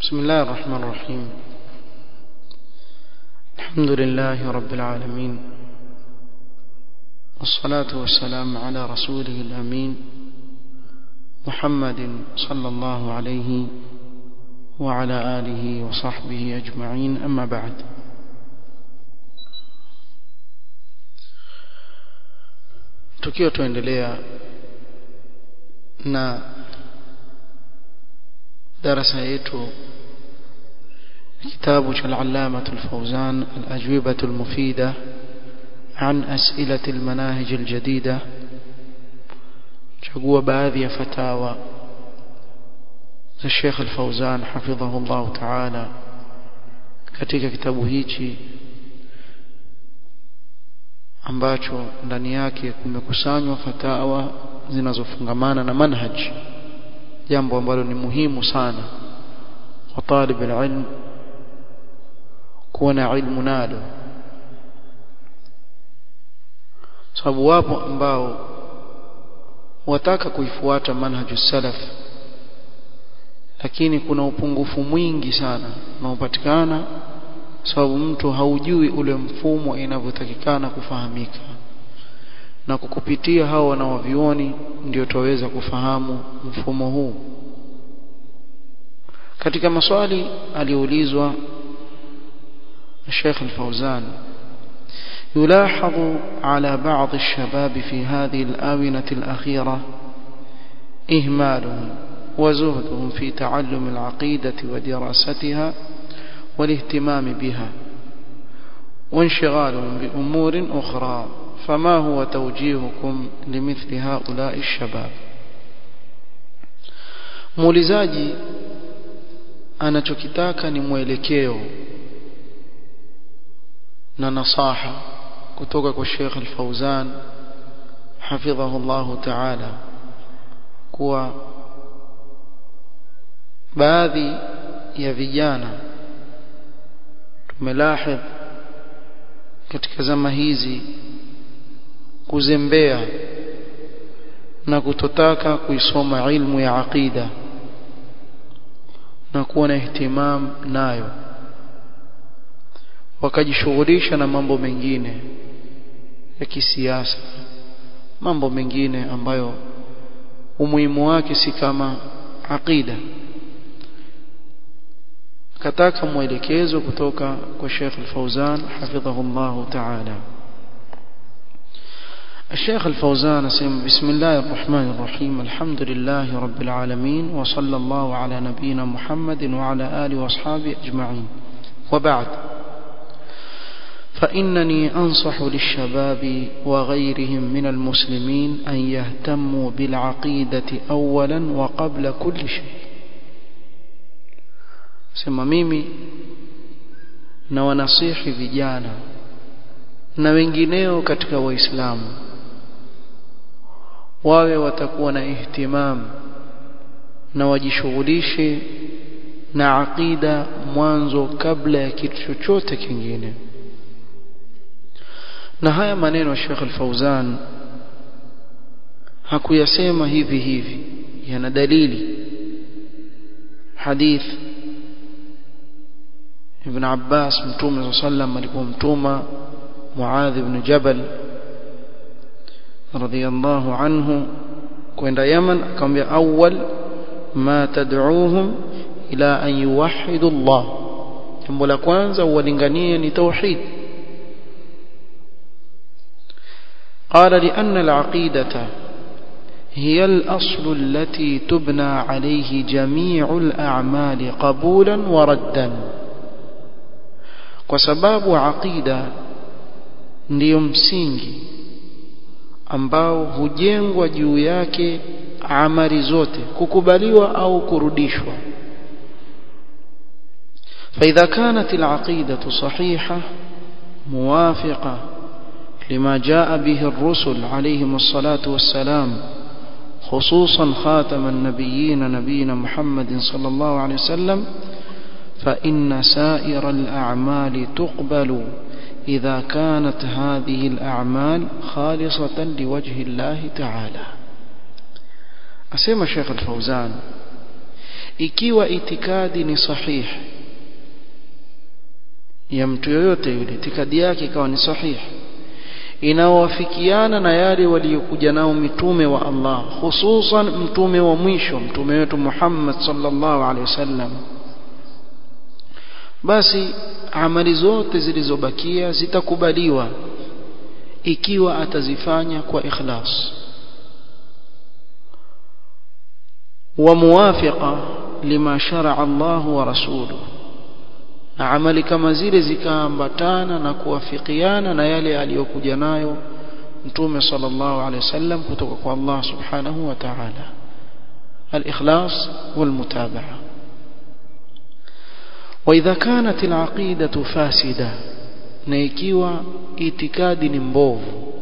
بسم الله الرحمن الرحيم الحمد لله رب العالمين والصلاة والسلام على رسوله الأمين محمد صلى الله عليه وعلى آله وصحبه أجمعين أما بعد tukiwa tuendelea na darasa yetu kitabu cha al-allamah al-fawzan al-ajwibah al-mufida عن أسئلة المناهج الجديدة chagua baadhi ya fatawa za Sheikh Al-Fauzan hafidhahullah ta'ala katika kitabu hichi ambacho ndani yake kumekusanywa fatawa zinazofungamana na manhaj jambo ambalo ni muhimu sana kwa talib alilm kuwa na ilmu nalo sababu wapo ambao wataka kuifuata manhaju salaf lakini kuna upungufu mwingi sana unaopatikana sababu mtu haujui ule mfumo inavyotakikana kufahamika na kukupitia hao wanaovioni ndio tuweza kufahamu mfumo huu katika maswali aliulizwa Sheikh Al-Fauzan يلاحظ على بعض الشباب في هذه الآونة الأخيرة إهمالهم وزهدهم في تعلم العقيدة ودراستها والاهتمام بها وانشغالهم بأمور أخرى فما هو توجيهكم لمثل هؤلاء الشباب muulizaji anachokitaka ni mwelekeo na nasaha kutoka kwa Sheikh Al-Fauzan hafidhahu Allah Ta'ala kuwa baadhi ya vijana tumelahidh katika zama hizi kuzembea na kutotaka kuisoma ilmu ya aqida na kuwa na ihtimam nayo wakajishughulisha na mambo mengine ya kisiasa mambo mengine ambayo umuhimu wake si kama aqida kataka mwelekezo kutoka kwa Sheikh Al-Fauzan hafidhahullah ta'ala الشيخ الفوزان اسم بسم الله الرحمن الرحيم الحمد لله رب العالمين وصلى الله على نبينا محمد وعلى آله وأصحابه أجمعين وبعد فإنني أنصح للشباب وغيرهم من المسلمين أن يهتموا بالعقيدة أولا وقبل كل شيء sema mimi na wanasihi vijana na wengineo katika waislamu wawe watakuwa na ihtimam na wajishughulishe na aqida mwanzo kabla ya kitu chochote kingine na haya maneno ya Sheikh Al-Fauzan hakuyasema hivi hivi yana dalili hadith Ibn Abbas Mtume sallam alipomtuma Muadh ibn Jabal radiyallahu anhu kwenda Yaman akamwambia awwal ma tad'uuhum ila an yuwahhidu Allah jambo la kwanza uwalinganie ni tauhid قال لأن العقيدة هي الأصل التي تبنى عليه جميع الأعمال قبولا وردا وسباب عقيدة ndiyo msingi ambao hujengwa juu yake amali zote kukubaliwa au kurudishwa فإذا كانت العقيدة صحيحة موافقة لما جاء به الرسل عليهم الصلاة والسلام خصوصا خاتم النبيين نبينا محمد صلى الله عليه وسلم فإن سائر الأعمال تقبل إذا كانت هذه الأعمال خالصة لوجه الله تعالى أسمى الشيخ الفوزان ikiwa itikadi ni sahihi ya mtu yoyote yule itikadi yake ikawa ni sahihi inaowafikiana na yale waliokuja nao mitume wa Allah hususan mtume wa mwisho mtume wetu Muhammad sallallahu alaihi wasallam basi amali zote zilizobakia zitakubaliwa ikiwa atazifanya kwa ikhlas wa muwafiqa lima shar'a Allah wa rasuluhu na amali kama zile zikaambatana na kuwafikiana na yale aliyokuja nayo mtume sallallahu alaihi wasallam kutoka kwa Allah subhanahu wa ta'ala al-ikhlas wal-mutabaa وإذا كانت العقيدة فاسدة نيكيوا اعتقاد مبوف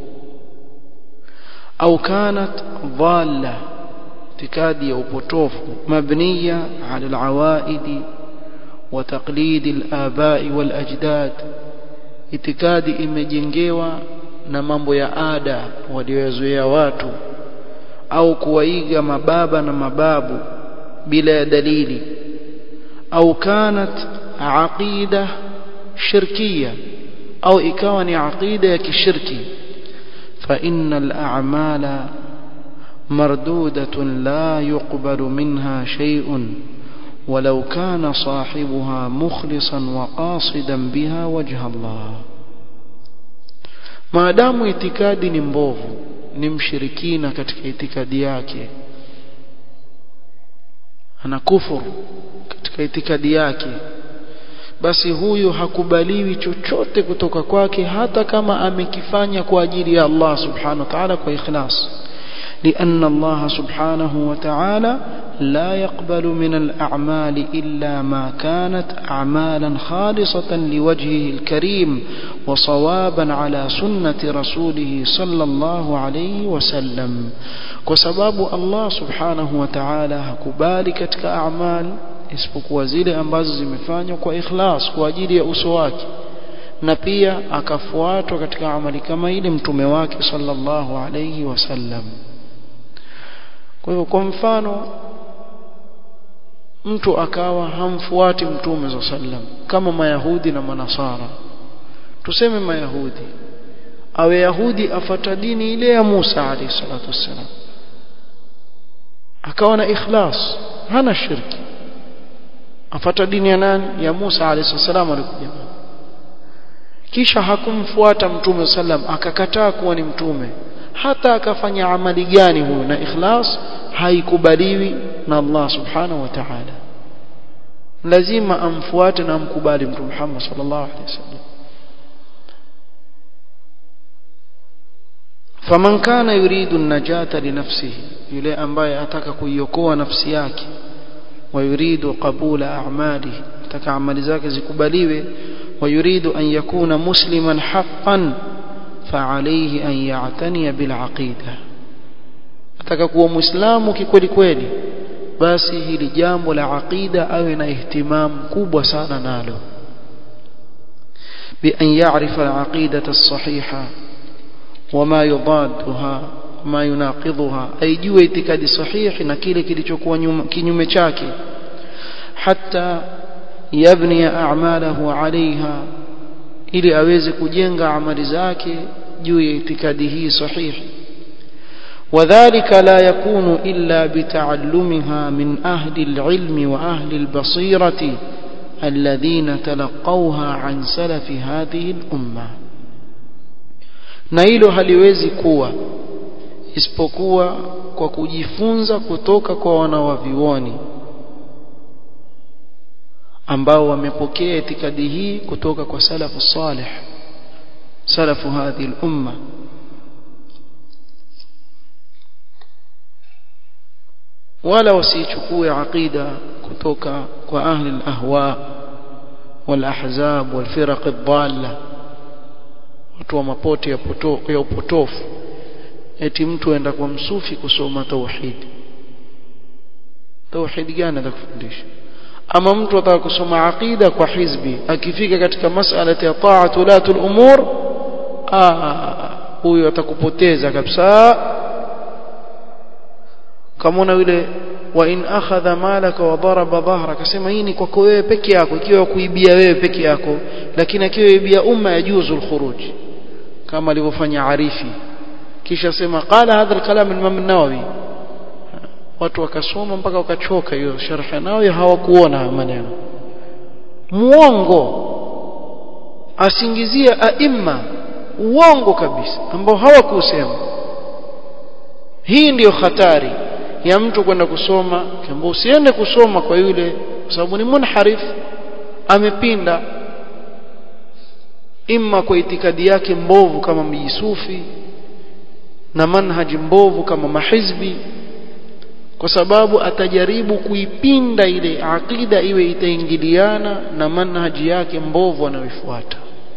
أو كانت ضالة اعتقاد يوبوتوف مبنية على العوائد وتقليد الآباء والأجداد اعتقاد imejengewa na mambo ya ada walioyazoea watu au kuwaiga mababa na mababu bila ya dalili au kanat aqida shirkiya au ikawa ni aqida ya kishirki fa innal a'mala mardudatun la yuqbalu minha shay'un ولو كان صاحبها مخلصا وقاصدا بها وجه الله maadamu itikadi ni mbovu ni mshirikina katika itikadi yake ana kufuru katika itikadi yake basi huyu hakubaliwi chochote kutoka kwake hata kama amekifanya kwa ajili ya Allah subhanahu wa ta'ala kwa ikhlas لأن الله سبحانه وتعالى لا يقبل من الأعمال إلا ما كانت أعمالا خالصة لوجهه الكريم وصوابا على سنة رسوله صلى الله عليه وسلم وسباب الله سبحانه وتعالى هكبالي كتك أعمال isipokuwa zile ambazo zimefanywa kwa ikhlas kwa ajili ya uso wake na pia akafuatwa katika amali kama ile mtume wake sallallahu alayhi wasallam kwa hivyo kwa mfano mtu akawa hamfuati mtume za sallam kama mayahudi na manasara tuseme mayahudi awe yahudi afata dini ile ya Musa alayhi salatu wassalam akawa na ikhlas hana shirki afata dini ya nani ya Musa alayhi salam alikuja kisha hakumfuata mtume sallam akakataa kuwa ni mtume hata akafanya amali gani huyo na ikhlas haikubaliwi na Allah subhanahu wa ta'ala lazima amfuate na amkubali mtume Muhammad sallallahu alaihi wasallam faman kana yuridu an-najata li nafsihi yule ambaye ataka kuiokoa nafsi yake ويريد قبول أعماله تكع عمل ذاك زكبليوه ويريد أن يكون مسلما حقا فعليه أن يعتني بالعقيدة atakakuwa muislamu kikweli kweli basi hili jambo la aqida awe na ihtimam kubwa sana nalo bi an ya'rifa al-aqidata as-sahiha wama yudadduha ma yunaqidhuha aijue itikadi sahihi na kile kilichokuwa kinyume chake hatta yabni a'malahu 'alayha ili aweze kujenga amali zake juu ya itikadi hii sahihi وذلك لا يكون إلا بتعلمها من أهل العلم وأهل البصيرة الذين تلقوها عن سلف هذه الأمة na hilo haliwezi kuwa isipokuwa kwa kujifunza kutoka kwa wanawavioni ambao wamepokea itikadi hii kutoka kwa salafu salih salafu hadhi al-umma wala wasichukue aqida kutoka kwa ahli al-ahwa wal-ahzab wal-firaq ad-dalla watu wa mapote ya, poto, ya upotofu eti mtu aenda kwa msufi kusoma tauhid tauhid gani atakufundisha ama mtu ataka kusoma aqida kwa hizbi akifika katika masala ya ta'at ulatul umur ah huyo atakupoteza kabisa kama una yule wa in akhadha malaka wa daraba dhahra akasema hii ni kwako wewe peke yako ikiwa kuibia wewe peke yako lakini akiwa ibia umma yajuzu alkhuruj kama alivyofanya arifi kisha sema qala hadha alkalam al-imam an-nawawi watu wakasoma mpaka wakachoka hiyo sharh nawawi hawakuona maneno muongo asingizia aima uongo kabisa ambao hawakusema hii ndiyo hatari ya mtu kwenda kusoma kwamba usiende kusoma kwa yule kwa sababu ni munharif amepinda imma kwa itikadi yake mbovu kama mjisufi na manhaji mbovu kama mahizbi kwa sababu atajaribu kuipinda ile akida iwe itaingiliana na manhaji yake mbovu anayoifuata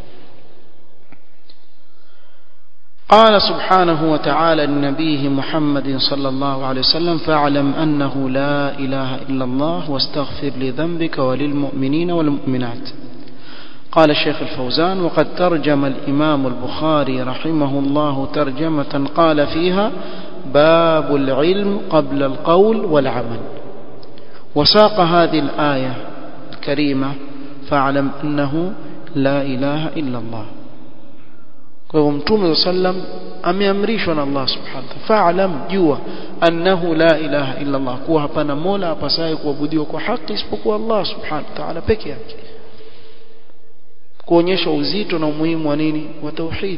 قال سبحانه وتعالى لنبيه محمد صلى الله عليه وسلم فاعلم أنه لا إله إلا الله واستغفر لذنبك وللمؤمنين والمؤمنات قال الشيخ الفوزان وقد ترجم الإمام البخاري رحمه الله ترجمة قال فيها باب العلم قبل القول والعمل وساق هذه الآية الكريمة فاعلم أنه لا إله إلا الله kwa hivyo mtume sallam ameamrishwa na Allah subhanahu wa fa'lam jua annahu la ilaha illa Allah kuwa hapana mola apasaye kuabudiwa kwa haki isipokuwa Allah subhanahu wa ta'ala peke yake kuonyesha uzito na umuhimu wa nini wa tauhid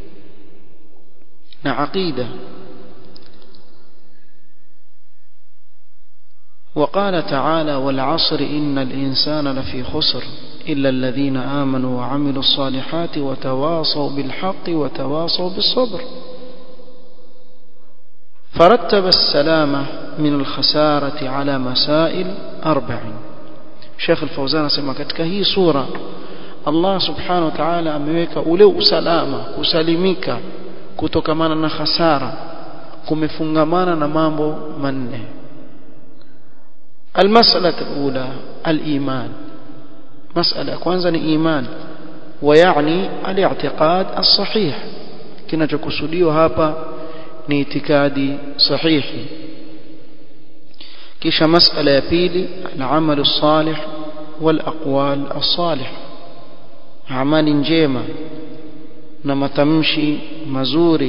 na aqida وقال تعالى والعصر إن الإنسان لفي خسر إلا الذين آمنوا وعملوا الصالحات وتواصوا بالحق وتواصوا بالصبر فرتب السلامة من الخسارة على مسائل أربع شيخ الفوزان سمع katika hii sura Allah subhanahu wa ta'ala ameweka ule usalama kusalimika kutokamana na hasara kumefungamana na mambo manne المسألة الأولى الإيمان مسألة kwanza ni iman ويعني الاعتقاد الصحيح kinachokusudiwa hapa ni itikadi sahihi kisha masala ya pili al-amal as-salih wal-aqwal as-salih amali njema na matamshi mazuri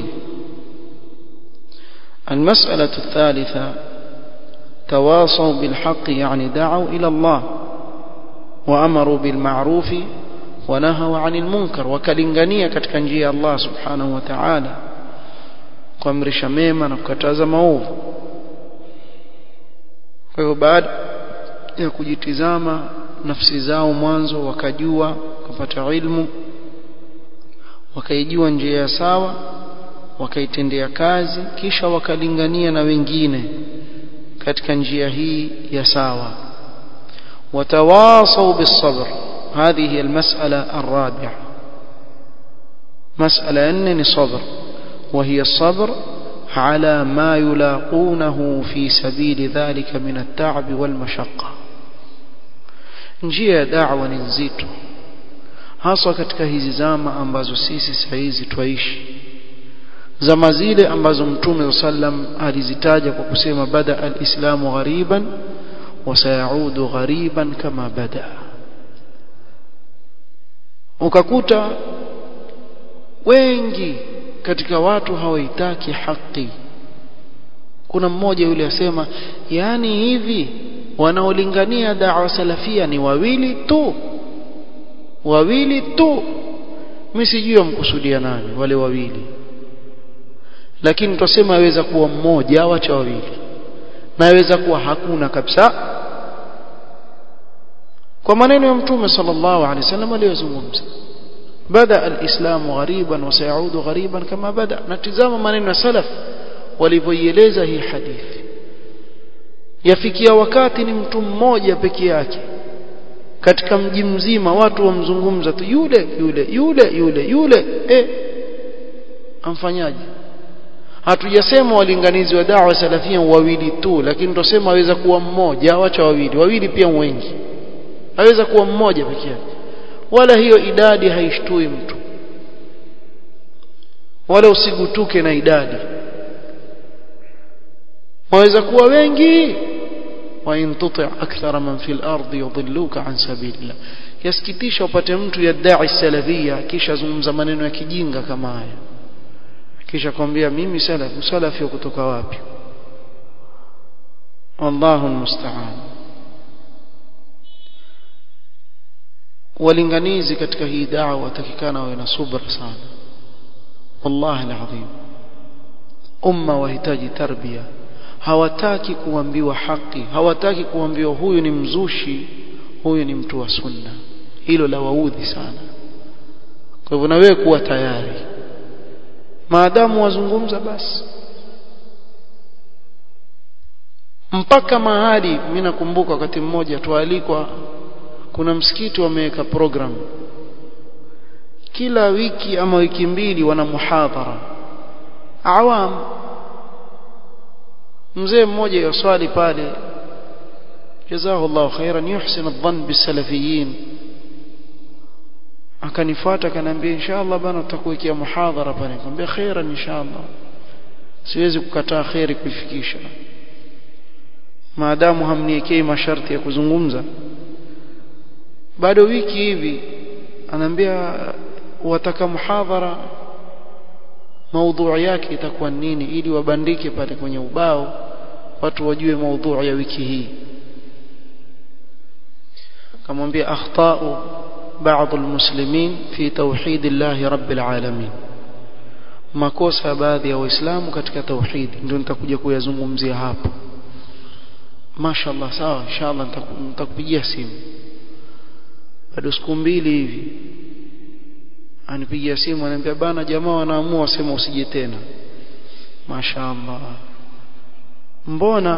المسألة الثالثة تواصوا بالحق يعني دعوا إلى الله وأمروا بالمعروف ونهوا عن المنكر وكلنغانية katika njia ya Allah subhanahu wa ta'ala kuamrisha mema na kukataza maovu kwa hiyo baada ya kujitizama nafsi zao mwanzo wakajua kupata ilmu wakaijua njia ya sawa wakaitendea kazi kisha wakalingania na wengine katika njia hii ya sawa watawasau bisabr هذه هي المسألة الرابعة مسألة أنني صبر وهي الصبر على ما يلاقونه في سبيل ذلك من التعب والمشقة njia ya da'wa ni nzito haswa katika hizi zama ambazo sisi saa hizi twaishi zama zile ambazo mtume sallam alizitaja kwa kusema bada alislamu ghariban wa sayaudu ghariban kama bada ukakuta wengi katika watu hawaitaki haki kuna mmoja yule asema yani hivi wanaolingania da'wa salafia ni wawili tu wawili tu mimi sijui wamkusudia nani wale wawili lakini tutasema aweza kuwa mmoja au acha wawili na aweza kuwa hakuna kabisa kwa maneno ya mtume sallallahu alaihi wasallam aliyozungumza bada alislamu ghariban wa sayaudu ghariban kama bada natizama maneno ya salaf walivyoieleza hii hadithi yafikia wakati ni mtu mmoja peke yake katika mji mzima watu wamzungumza tu yule yule yule yule yule eh amfanyaje hatujasema walinganizi wa da'wa salafia wawili tu lakini tusema aweza kuwa mmoja wacha wawili wawili pia wengi aweza kuwa mmoja peke yake wala hiyo idadi haishtui mtu wala usigutuke na idadi waweza kuwa wengi وإن تطع أكثر من في الأرض يضلوك عن سبيل الله yasikitisha upate mtu yadai salafia kisha zungumza maneno ya kijinga kama haya kisha kwambia mimi salafi salafi kutoka wapi wallahu almusta'an walinganizi katika hii da'wa watakikana wawe na subra sana wallahi alazim umma wahitaji tarbia hawataki kuambiwa haki hawataki kuambiwa huyu ni mzushi huyu ni mtu wa sunna hilo la waudhi sana kwa hivyo na wewe kuwa tayari maadamu wazungumza basi mpaka mahali mimi nakumbuka wakati mmoja tualikwa kuna msikiti wameweka program kila wiki ama wiki mbili wana muhadhara awam mzee mmoja yoswali pale jazahu Allah khairan yuhsin adh-dhann bisalafiyin akanifuata akaniambia inshallah bana tutakuwekea muhadhara pale nikamwambia khairan inshallah siwezi kukataa khairi kuifikisha maadamu hamniekei masharti ya kuzungumza bado wiki hivi anaambia wataka muhadhara maudhui yake itakuwa nini ili wabandike pale kwenye ubao watu wajue maudhui ya wiki hii kamwambia akhtau بعض المسلمين في توحيد الله رب العالمين makosa baadhi ya waislamu katika tauhid ndio nitakuja kuyazungumzia hapo mashaallah sawa inshallah nitakupigia simu bado siku mbili hivi anipigia simu ananiambia bana jamaa wanaamua wasema usije tena mashaallah mbona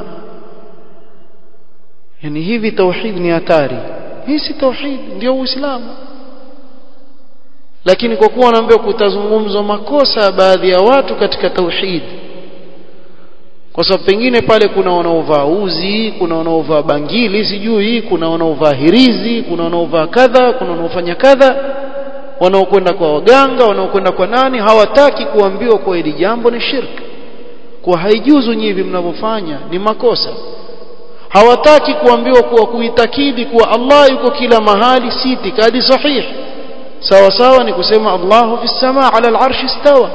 yani hivi tauhid ni hatari hii si tauhid ndio uislamu lakini kwa kuwa wanaambia kutazungumzwa makosa ya baadhi ya watu katika tauhid kwa sababu pengine pale kuna wanaovaa uzi kuna wanaovaa bangili sijui kuna wanaovaa hirizi kuna wanaovaa kadha kuna wanaofanya kadha wanaokwenda kwa waganga wanaokwenda kwa nani hawataki kuambiwa kwa hili jambo ni shirki kwa haijuzu nyivi mnavyofanya ni makosa hawataki kuambiwa kuwa kuitakidi kuwa Allah yuko kila mahali si itikadi sahihi sawa sawa ni kusema Allahu fi samaa ala al-arsh istawa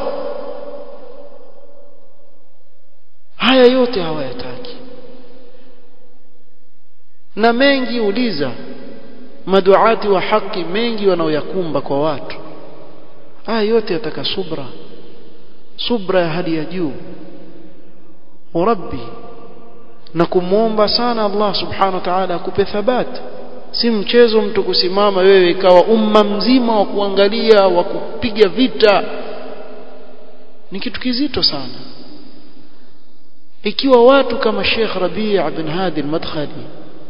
haya yote hawayataki na mengi uliza maduati wa haki mengi wanaoyakumba kwa watu haya yote yataka subra subra ya hali ya juu rabbi na kumwomba sana Allah subhanahu wa ta'ala akupe thabati si mchezo mtu kusimama wewe ikawa umma mzima wa kuangalia wa kupiga vita ni kitu kizito sana ikiwa watu kama Sheikh Rabi' bin Hadi al-Madkhali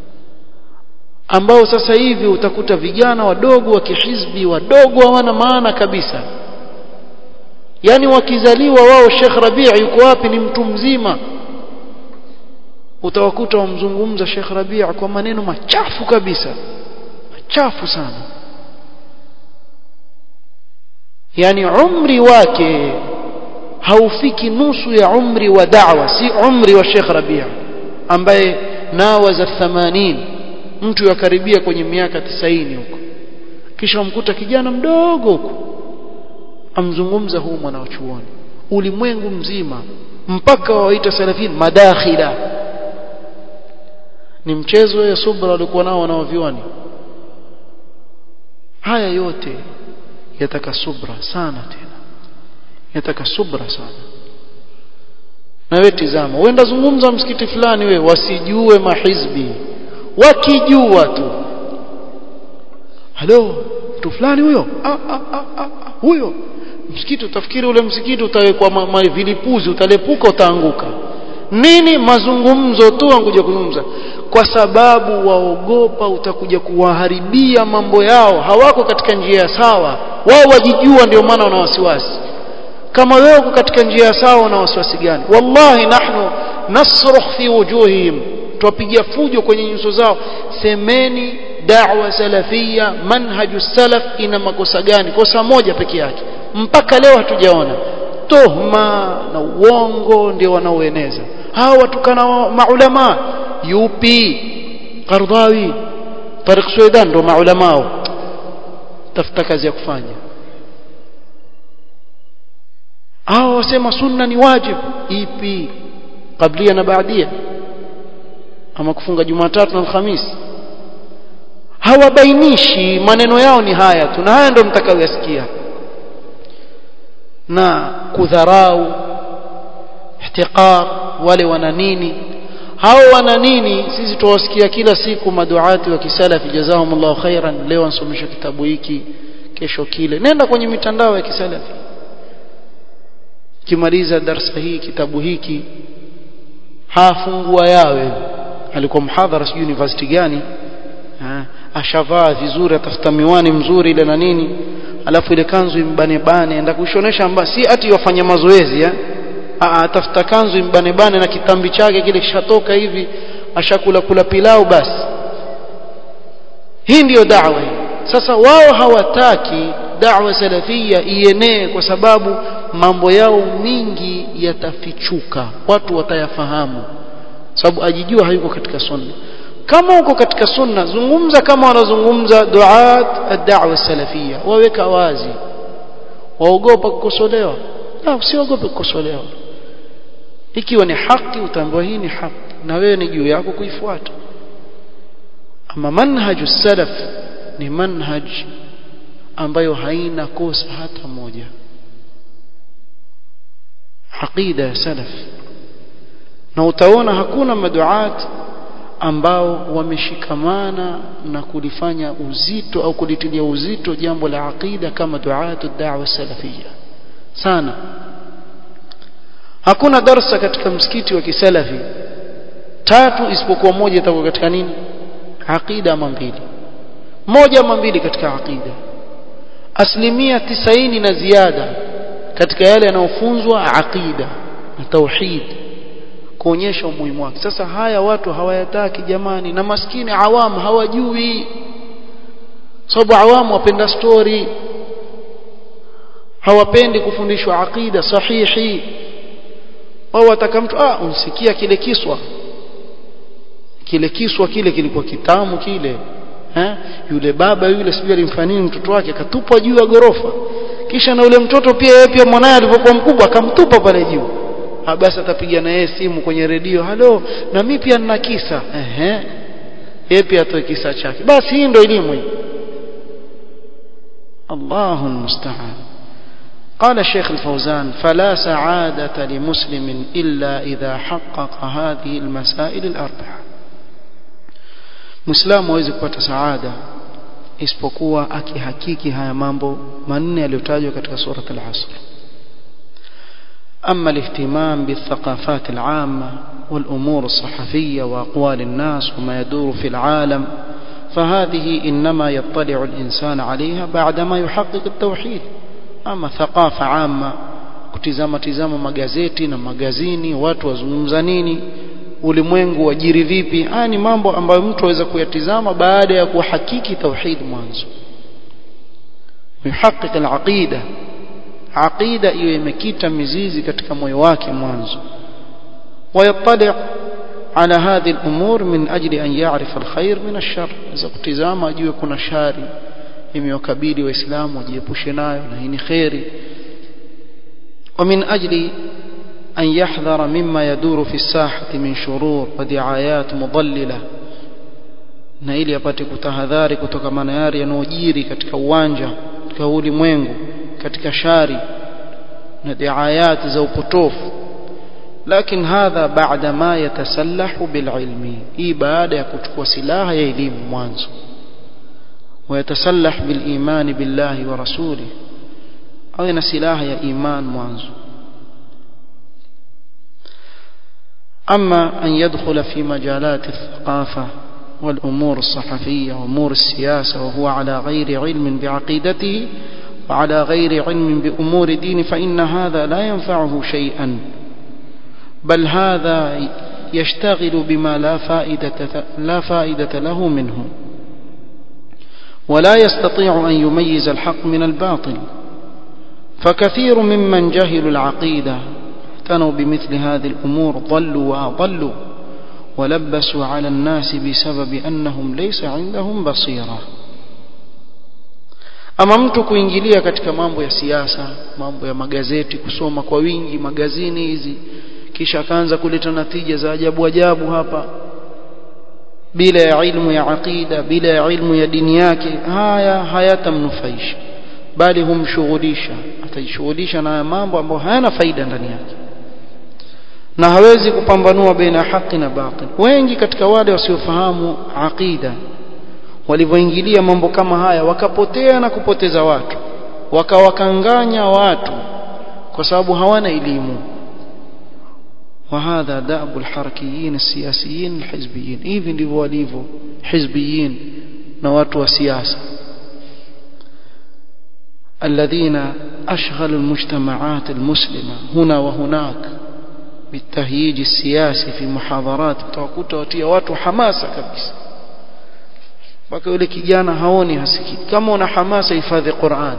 ambao sasa hivi utakuta vijana wadogo wa kihizbi wadogo hawana maana kabisa yani wakizaliwa wao Sheikh Rabi' yuko wapi ni mtu mzima utawakuta wamzungumza Sheikh Rabi' kwa maneno machafu kabisa machafu sana yani umri wake haufiki nusu ya umri wa da'wa si umri wa Sheikh Rabi' ambaye nawaza 80 mtu yakaribia kwenye miaka 90 huko kisha umkuta kijana mdogo huko amzungumza huu mwanachuoni ulimwengu mzima mpaka waita salafin madakhila ni mchezo ya subra walikuwa nao wanaovioni haya yote yataka subra sana tena yataka subra sana na wewe tizama uenda zungumza msikiti fulani we wasijue mahizbi wakijua tu halo mtu fulani huyo ah, ah, ah, ah, huyo msikiti utafikiri ule msikiti utawekwa ma, ma, vilipuzi utalepuka utaanguka nini mazungumzo tu wankuja kuzungumza kwa sababu waogopa utakuja kuwaharibia mambo yao hawako katika njia sawa wao wajijua ndio maana wana wasiwasi kama wewe uko katika njia sawa una wasiwasi gani wallahi nahnu nasrukh fi wujuhihim twapigia fujo kwenye nyuso zao semeni da'wa salafia manhaju salaf ina makosa gani kosa moja peke yake mpaka leo hatujaona tuhma na uongo ndio wanaoeneza hawa watukana maulama yupi Qardawi Tariq Suidan ndo maulamao tafuta kazi ya kufanya hao wasema sunna ni wajib ipi kablia na baadia ama kufunga Jumatatu na Alhamisi hawabainishi maneno yao ni haya tu na haya ndio mtakayoyasikia na kudharau ihtiqar wale wana nini hao wana nini sisi tuwasikia kila siku maduati wa kisalafi jazahumullahu khairan leo ansomesha kitabu hiki kesho kile nenda kwenye mitandao ya kisalafi kimaliza darasa hii kitabu hiki hafungua yawe alikuwa mhadhara sijui university gani ha, ashavaa vizuri atafuta miwani mzuri ile na nini alafu ile kanzu imbane bane enda kushonesha amba si ati wafanya mazoezi eh atafuta kanzu imbane bane na kitambi chake kile kishatoka hivi ashakula kula pilau basi hii ndiyo da'wa sasa wao hawataki da'wa salafia ienee kwa sababu mambo yao mingi yatafichuka watu watayafahamu sababu ajijua hayuko katika sunna kama uko katika sunna zungumza kama wanazungumza duat ad-da'wa salafia waweka wazi waogopa kukosolewa la usiogope kukosolewa ikiwa ni haki utaambiwa hii ni haki na wewe ni juu yako kuifuata ama manhaju salaf ni manhaj ambayo haina kosa hata moja aqida ya salaf na utaona hakuna maduat ambao wameshikamana na kulifanya uzito au kulitilia uzito jambo la aqida kama duatu da'wa salafia sana hakuna darsa katika msikiti wa kisalafi tatu isipokuwa moja itakuwa katika nini aqida ama mbili moja ama mbili katika aqida asilimia tisaini na ziada katika yale yanayofunzwa aqida na tauhid kuonyesha umuhimu wake sasa haya watu hawayataki jamani na maskini awamu hawajui sababu awamu wapenda story hawapendi kufundishwa aqida sahihi wao wataka mtu ah unsikia kile kiswa kile kiswa kile kilikuwa kitamu kile eh yule baba yule sijui alimfanyia mtoto wake akatupwa juu ya gorofa kisha na yule mtoto pia yeye pia mwanae alipokuwa mkubwa akamtupa pale juu ha basi atapiga na yeye simu kwenye redio halo na mimi pia nina kisa ehe yeye pia atoe kisa chake basi hii ndio elimu hii Allahu musta'an قال الشيخ الفوزان فلا سعادة لمسلم إلا إذا حقق هذه المسائل الأربعة مسلم hawezi kupata saada isipokuwa akihakiki haya mambo manne yaliyotajwa katika surat al-asr أما الاهتمام بالثقافات العامة والأمور الصحفية وأقوال الناس وما يدور في العالم فهذه إنما يطلع الإنسان عليها بعدما يحقق التوحيد ama thaqafa amma kutizama tizama magazeti na magazini watu wazungumza nini ulimwengu wajiri vipi haya ni mambo ambayo mtu aweza kuyatizama baada ya kuhakiki tauhid mwanzo yuhaqiq al-aqida aqida iwe imekita mizizi katika moyo wake mwanzo ويطلع على هذه الأمور من أجل أن يعرف الخير من الشر إذا kutizama ajue kuna shari imewakabili waislamu wajiepushe nayo na hii ni khairi ومن أجل أن يحذر مما يدور في الساحة من شرور ودعايات مضللة na ili apate kutahadhari kutokana na yale yanayojiri katika uwanja katika ulimwengu katika shari na diayati za upotofu lakini hadha baada ma yatasallahu bililmi hii baada ya kuchukua silaha ya elimu mwanzo ويتسلح بالإيمان بالله ورسوله أو إن سلاح يا إيمان مانزو أما أن يدخل في مجالات الثقافة والأمور الصحفية وأمور السياسة وهو على غير علم بعقيدته وعلى غير علم بأمور دين فإن هذا لا ينفعه شيئا بل هذا يشتغل بما لا فائدة, لا فائدة له منه ولا يستطيع أن يميز الحق من الباطل فكثير ممن جهلوا العقيدة اعتنوا بمثل هذه الأمور ضلوا وأضلوا ولبسوا على الناس بسبب أنهم ليس عندهم بصيرة ama mtu kuingilia katika mambo ya siasa mambo ya magazeti kusoma kwa wingi magazini hizi kisha akaanza kuleta natija za ajabu ajabu hapa bila ya ilmu ya aqida bila ya ilmu ya dini yake haya hayatamnufaisha bali humshughulisha atajishughulisha na mambo ambayo hayana faida ndani yake na hawezi kupambanua baina haki na batil wengi katika wale wasiofahamu aqida walivyoingilia mambo kama haya wakapotea na kupoteza watu wakawakanganya watu kwa sababu hawana elimu وهذا دأب الحركيين السياسيين الحزبيين hivi ndivyo walivyo hizbiyin na watu wa siasa الذين أشغلوا المجتمعات المسلمة هنا وهناك بالتهييج السياسي في محاضرات utawakuta watia watu hamasa kabisa mpaka yule kijana haoni hasikii kama una hamasa hifadhi Qur'an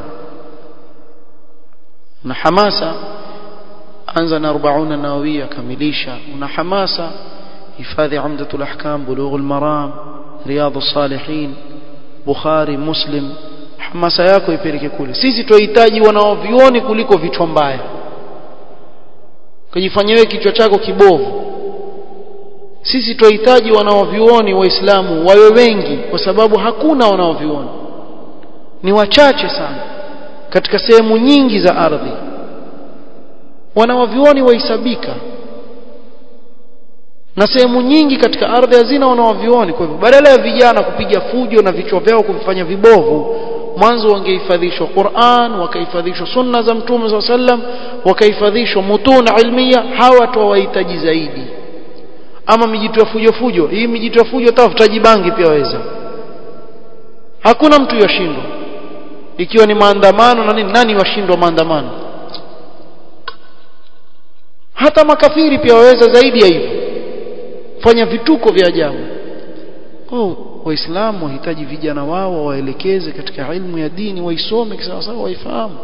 una hamasa anza na 40 nawawia kamilisha una hamasa hifadhi umdatul ahkam bulughul maram riyadus salihin bukhari muslim hamasa yako ipeleke kule sisi tunahitaji wanaovioni kuliko vichwa mbaya kujifanyia wewe kichwa chako kibovu sisi tunahitaji wanaovioni waislamu wawe wengi kwa sababu hakuna wanaovioni ni wachache sana katika sehemu nyingi za ardhi wanaovioni wahesabika na sehemu nyingi katika ardhi hazina wanaovioni kwa hivyo badala ya vijana kupiga fujo na vichwa vyao kuvifanya vibovu mwanzo wangehifadhishwa Qur'an wakahifadhishwa sunna za mtume SAW sallam wakahifadhishwa mutun ilmiya hawa tu wahitaji zaidi ama mijitu ya fujo fujo hii mijitu ya fujo tafutaji bangi pia waweza hakuna mtu yashindwa ikiwa ni maandamano na nini nani washindwa maandamano hata makafiri pia waweza zaidi ya hivyo fanya vituko vya ajabu oh waislamu wahitaji vijana wao waelekeze katika ilmu ya dini waisome kisawasawa waifahamu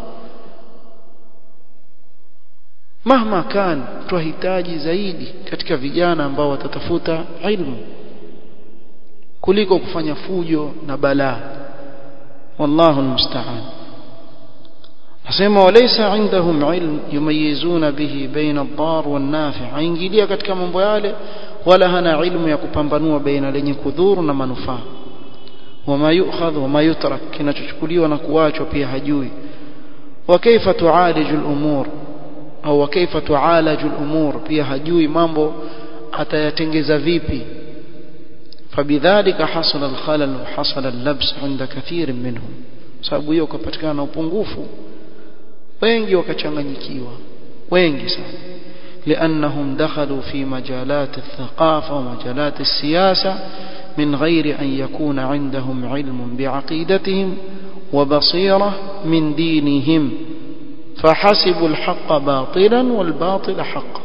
mahma kan twahitaji zaidi katika vijana ambao watatafuta ilmu kuliko kufanya fujo na balaa wallahu almusta'an nasema walaysa indahum ilm yumayizuna bihi baina ad-dar wan-nafi' aingilia katika mambo yale wala hana ilmu ya kupambanua baina lenye kudhuru na manufaa wama yu'khadh wama yutrak kinachochukuliwa na kuachwa pia hajui wa kaifa tu'aliju al-umur au kaifa tu'alaju al-umur pia hajui mambo atayatengeza vipi fabidhalika hasala al-khalal wa hasala al-labs 'inda kathir minhum sababu hiyo kupatikana upungufu wengi wakachanganyikiwa wengi sana لأنهم دخلوا في مجالات الثقافة ومجالات السياسة من غير أن يكون عندهم علم بعقيدتهم وبصيرة من دينهم فحسبوا الحق باطلا والباطل حقا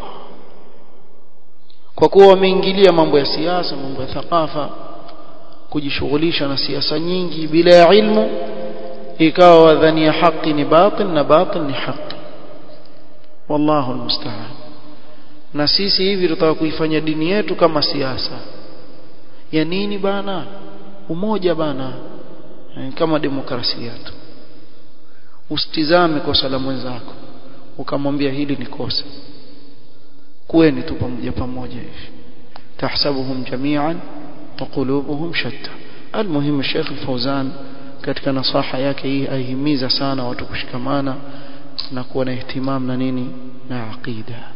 kwa kuwa wameingilia mambo ya siasa mambo ya thaqafa kujishughulisha na siasa nyingi bila ya ilmu ikawa wadhania haki ni batil na batil ni haki wallahu almusta'an na sisi hivi tutaka kuifanya dini yetu kama siasa ya nini bana umoja bana kama demokrasia tu usitizame kosa la mwenzako ukamwambia hili ni kosa kuweni tu pamoja pamoja hivi tahsabuhum jami'an wa qulubuhum shatta almuhim Sheikh Fauzan katika nasaha yake hii aihimiza sana watu kushikamana na kuwa na ihtimam na nini na aqida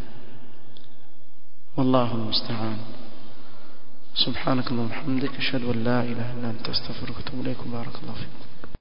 والله المستعان سبحانك اللهم وبحمدك اشهد ان لا اله الا انت استغفرك واتوب اليك بارك الله فيك